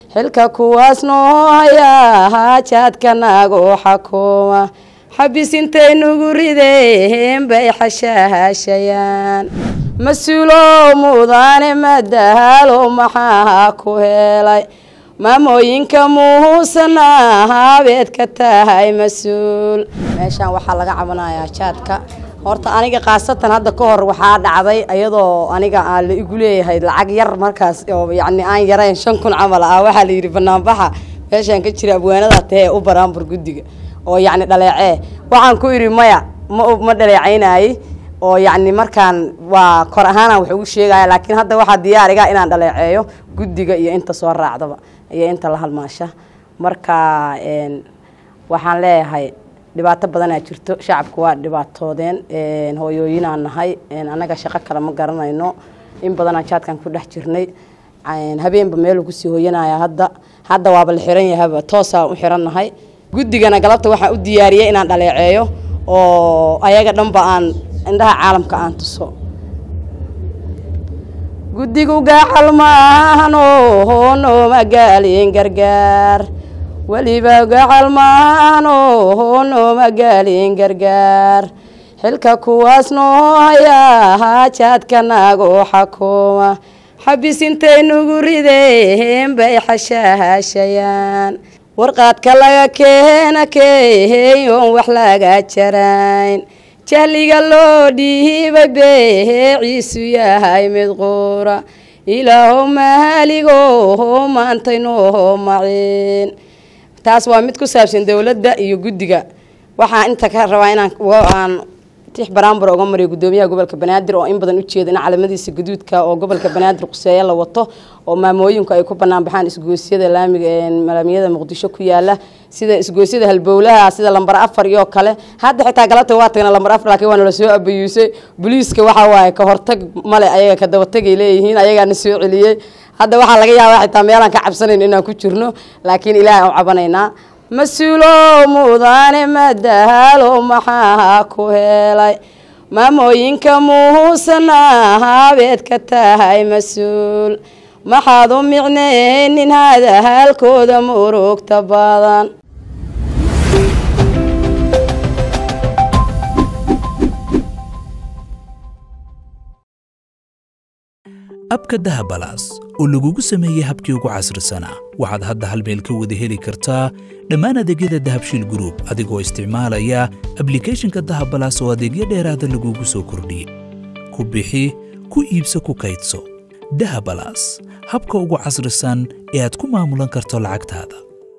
xilka kuwaas noo hayaa haajaadka nagu xakuma xabis intay nugu rideen bay xashaahashayaan mas-uulow mudaane madahaalo maxaa ku helay maamooyinka muhuusana habeed ka tahay mas-uul meeshaan waxaa laga cabanayaa jaadka horta aniga khaasatan hadda ka hor waxaa dhacday iyadoo aniga aan la igu leeyahay lacag yar markaas oo yacni aan yarayn shan kun camal ah waxaa la yidhi banaanbaxa meeshaan ka jira abwaanada tahee u baraanbur guddiga oo yacni dhaleecee waxaan ku idhi maya ma ma dhaleecaynaaye oo yacni markaan waa kor ahaanaan wax ugu sheegaya laakiin hadda waxaa diyaariga inaan dhaleeceeyo guddiga iyo inta soo raacdaba iyo inta la halmaasha marka waxaan leeyahay dhibaato badanaa jirto shacabku waa dhibaatoodeen hooyooyinaan nahay annaga shaqo kale ma garanayno in badanaan jaadkan ku dhex jirnay habeenba meeluu kusii hooyanaya hadda hadda waaba la xiran yahaba toosaan u xiran nahay guddigana galabta waxaan u diyaariyey inaan dhaleeceeyo oo ayaga dhanba aan indhaha caalamka aan tuso guddigu gaacal maahano hoonoma gaalin gargaar weliba gacal maahano hoonoma gaalin gargaar xilka kuwaas noo hayaa haajaadka nagu xakuma xabis intay nugu rideen bay xashaahashayaan warqaadka laga keena keeyoon wax laga jarayn jahliga loo dhiibay beeciisu yahay mid quura ilaahow mahaligo maantay noo maciin taas waa mid ku saabsan dowladda iyo guddiga waxaa inta ka rabaa inaan aan tix baraanbur oga mariyo guddoomiyaha gobolka banaadir oo in badan ujeeda in calamadiisa gaduudka oo gobolka banaadir quseeye la wato oo maamooyinku ay ku banaan baxaan isgoosyada laamiga malaamiyada muqdisho ku yaala sida isgoosyada halbowlaha sida lambar afar iyo kale hadda xitaa galabta waa tagna lambar afar laakiin waana lasoo abayuusay booliiska waxaa waaye ka hortag male ayaga ka dabatagay leeyihiin ayagaana soo celiyey hadda waxaa laga yaabaa xitaa meelaan ka cabsanayn inaan ku jirno laakiin ilaahay u cabanaynaa mas-uulow mudaane madahaalo maxaa ku helay maamooyinka muhuusana habeed ka tahay mas-uul maxaad u micneynin hadahaalkooda murugta badan abka dahabalaas oo lagugu sameeyey habkii ugu casrisanaa waxaad hadda hal meel ka wada heli kartaa dhammaan adeegyada dahabshiil gruub adigoo isticmaalaya ablikhethonka dahabalaas oo adeegyo dheeraada lagugu soo kordhiyey ku bixi ku iibso ku kaydso dahabalaas habka ugu casrisan ee aad ku maamulan karto lacagtaada